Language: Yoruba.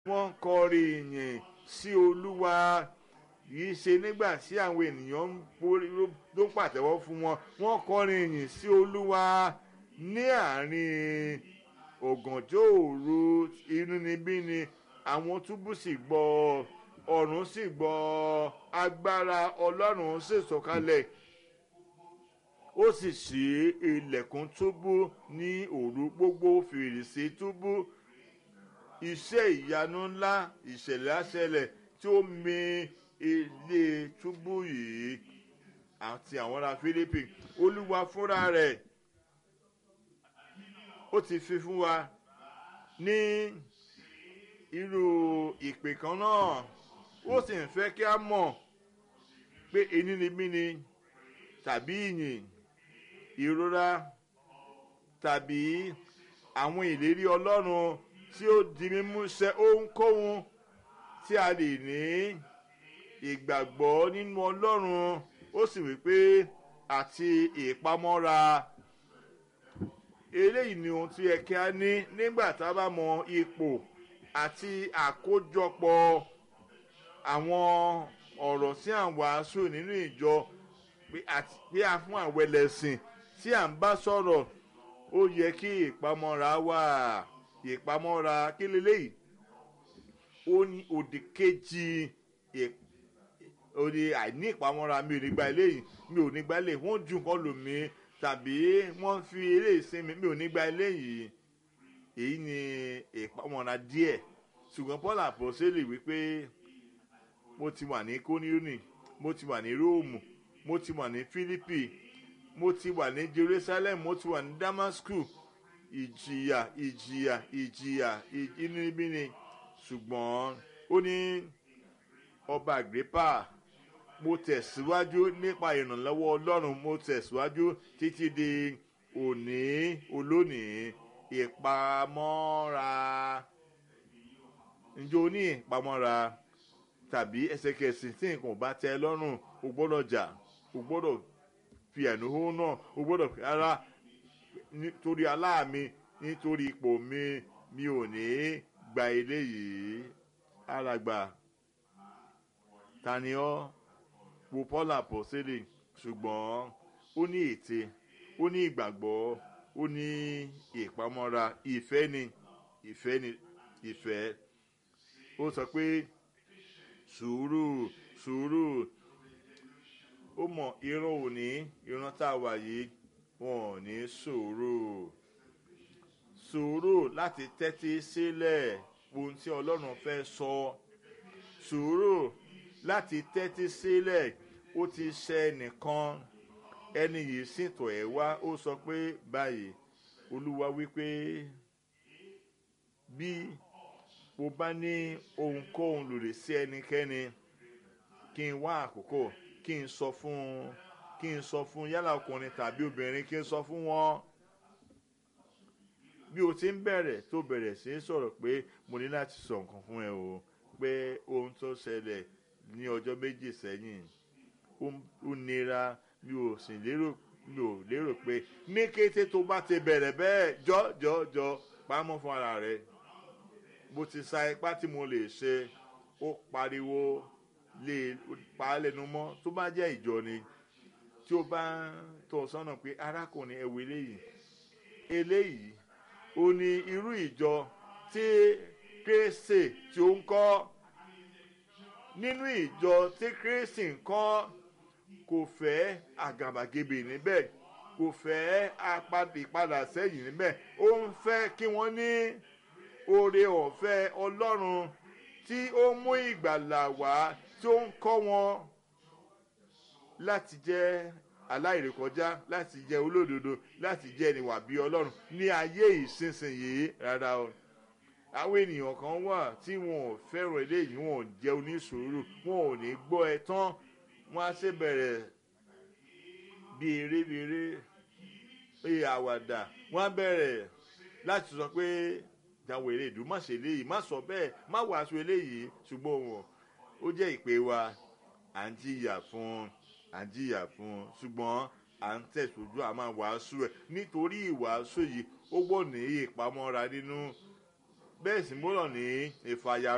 wọ́n kọrin ìyìn sí olúwa yìí ṣe nígbà tí àwọn ènìyàn ń borí ló pàtẹ́wọ́ fún wọn wọ́n kọrin ìyìn sí olúwa ní àárín ògànjọ́ òru inúnibíni àwọn túbú sì gbọ́ ọ̀run sì gbọ́ agbára ọlọ́run sì sọ̀kalẹ̀ ó sì ṣí ilẹ̀kùn túbú ní òru gbogbo fèrèsé túbú iṣẹ́ ìyanu ńlá ìṣẹ̀lẹ̀ àṣẹlẹ̀ tí ó mì ilé túbú yìí àti àwọn ará Fílípì olúwa fúnra rẹ̀ ó ti fi fún wa ní irú ìpè kan náà ó sì ń fẹ́ kí a mọ̀ pé inúnibíni tàbí ìyìn ìrora tàbí àwọn ìlérí ọlọ́run tí ó di mímú ṣẹ ohunkóhun tí a lè ní ìgbàgbọ́ nínú ọlọ́run ó sì wí pé àti ìpamọ́ra eléyìí ni ohun tí yẹ kí a ní nígbà tá a bá mọ ipò àti àkójọpọ̀ àwọn ọ̀rọ̀ tí à ń wàásù nínú ìjọ pé a fún àwọn ẹlẹ́sìn tí à ń bá sọ̀rọ̀ ó yẹ kí ìpamọ́ra wà ìpamọ́ra kí leléyìí ó ní òdì kejì òdì àìní ìpamọ́ra mi ò ní gba eléyìí mi ò ní gba eléyìí wọ́n ju nǹkan lò mí tàbí wọ́n fi eléyìí sí mi mi ò ní gba eléyìí èyí ni ìpamọ́ra díẹ̀ ṣùgbọ́n Paul àpòsílẹ̀ wípé mo ti wà ní kónírónì mo ti wà ní róòmù mo ti wà ní fílípì mo ti wà ní jerusalem mo ti wà ní damascus ìjìyà ìjìyà ìjìyà inúnibíni ṣùgbọ́n ó ní ọba àgbépà mo tẹ̀síwájú nípa ìrànlọ́wọ́ ọlọ́run mo tẹ̀síwájú títí di òní olónìí ìpamọ́ra ǹjẹ́ o ní ìpamọ́ra tàbí ẹsẹ̀kẹsìn tí nǹkan ò bá tẹ́ ẹ lọ́rùn o gbọ́dọ̀ jà o gbọ́dọ̀ fi ẹ̀nùhó náà o gbọ́dọ̀ fi ara nítorí aláàmì nítorí ipò mi mi ò ní gba eléyìí alàgbà tani ọ́ wo Paul àpọ́sẹ́lẹ̀ ṣùgbọ́n ó ní ète ó ní ìgbàgbọ́ ó ní ìpamọ́ra ìfẹ́ ni ìfẹ́ ni ìfẹ́ ó sọ pé sùúrù sùúrù ó mọ ìran òní ìran tá a wà yìí wọn ò ní sùúrù sùúrù láti tẹ́tí sílẹ̀ ohun tí ọlọ́run fẹ́ sọ sùúrù láti tẹ́tí sílẹ̀ ó ti ṣe nìkan ẹni yìí sìntò ẹ̀ wá ó sọ pé báyìí olúwa wípé bí mo bá ní ohunkóhun lòdì sí ẹnikẹ́ni kí n wá àkókò kí n sọ fún kí n sọ fún yálà ọkùnrin tàbí obìnrin kí n sọ fún wọn bí o ti ń bẹ̀rẹ̀ tó bẹ̀rẹ̀ sí í sọ̀rọ̀ pé mo ní láti sọ nǹkan fún ẹ o pé ohun tó ṣẹlẹ̀ ní ọjọ́ méjì sẹ́yìn ó nira mi ò sì lérò mi ò lérò pé ní kété tó bá ti bẹ̀rẹ̀ bẹ́ẹ̀ jọ́ jọ́ jọ́ pamọ́ fún ara rẹ̀ bó ti sa ipá tí mo lè ṣe ó pariwo lè pa á lẹ́nu mọ́ tó bá jẹ́ ìjọ ni tí ó bá tọ́ sọ́nà pé arákùnrin ẹ̀wọ̀ eléyìí eléyìí ó ní irú ìjọ tí Kristi tí ó ń kọ́ nínú ìjọ tí Kristi ń kọ́ kò fẹ́ àgàbàgebè níbẹ̀ kò fẹ́ ìpadà sẹ́yìn níbẹ̀ ó ń fẹ́ kí wọ́n ní oore ọ̀fẹ́ Ọlọ́run tí ó mú ìgbàlà wá tí ó ń kọ́ wọn láti jẹ́ aláìrékọjá láti jẹ́ olódodo láti jẹ́ ẹniwà bí Ọlọ́run ní ayé ìsinsìnyí rárá o àwọn ènìyàn kan wà tí wọn ò fẹ́ràn eléyìí wọn ò jẹ́ onísùúrù wọn ò ní gbọ́ ẹ tán wọn á ṣe bẹ̀rẹ̀ bí eré bí eré bí àwàdà wọn á bẹ̀rẹ̀ láti sọ pé jáwé eré ìdú má ṣe eléyìí má sọ bẹ́ẹ̀ má wàásù eléyìí ṣùgbọ́n wọn ó jẹ́ ìpè wa à ń jìyà fún à ń jìyà fún ṣùgbọ́n à ń tẹ̀sójú à máa wàásù ẹ̀ nítorí ìwàásù yìí ó gbọ́ ní ìpamọ́ra nínú bẹ́ẹ̀ sì gbọ́dọ̀ ní ìfàyà